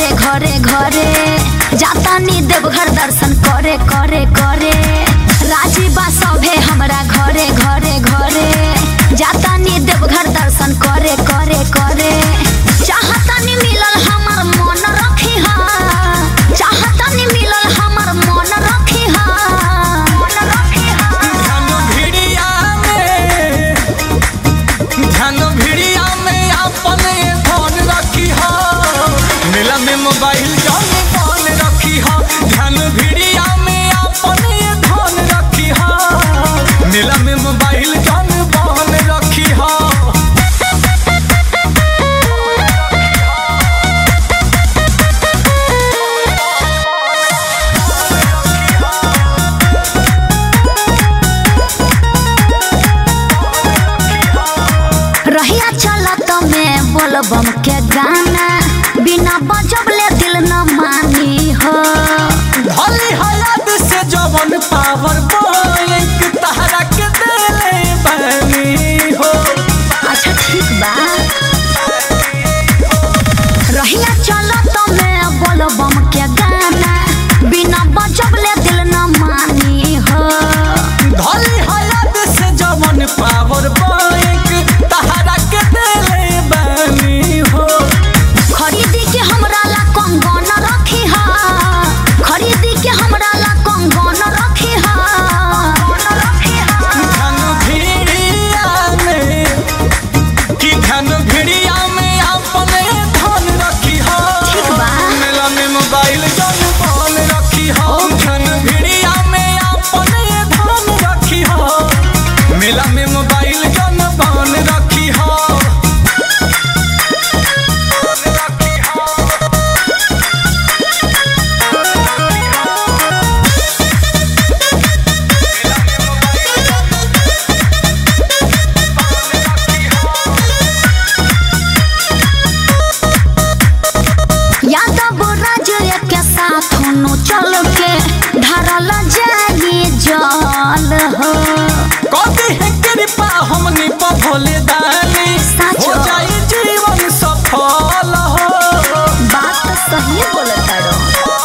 घरे घरे घरे जाता नी देवघर दर्शन करे करे करे राजी बा सभे हमरा घरे घरे घरे जाता नी देवघर दर्शन करे करे करे चाहता नी मिलल हमर मन रखी हा चाहता नी मिलल हमर मन रखी हा मन रखी हा धन भिड़िया में धन भिड़िया में अपन ये फोन रखी हो मिला में मोबाइल जौन फोन रखी हो धन भिड़िया में अपन ये फोन रखी हो मिला में मोबाइल जौन फोन रखी हो रहिया चलत में बोलबम के गाना बिना बजबले दिल न मानी हो भली हालात से जवन पावर बैंक तहरा के देले बनी हो अच्छा ठीक बा रहिया चलत में बोलबम के गाना बिना बजबले दिल न मानी हो भली हालात से जवन पावर बैंक तहरा के देले बनी हो खरीदी के हमरा ला कंगन रखी हा खरीदी के हमरा ला कंगन रखी हा धन भिड़िया में कि धन भिड़िया में अपने धन रखी हो ठीक बा। मेला में मोबाइल जन फोन रखी हो धन भिड़िया में अपने धन रखी हो मेला में मोबाइल जन फोन रखी हो रखी हो यादव राज के साथ होनो चल के धरल जाई जल हो कभी है कृपा हमनी पर भोले दानी सच हो हो। जाई जीवन सफल हो बात तो सही बोलता रो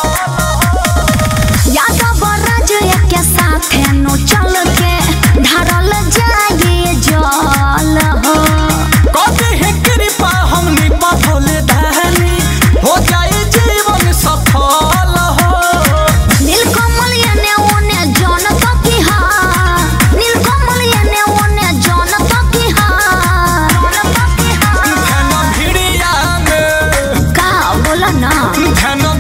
यादव राज के साथ होनो चल के धरल जाई जल हो कभी है कृपा हमनी पर भोले दानी हो जाई जीवन सफल हो नीलकमल एने ओने जन तकी हा नीलकमल एने ओने जन तकी हा जन तकी हा धन भिड़िया में का बोला ना धन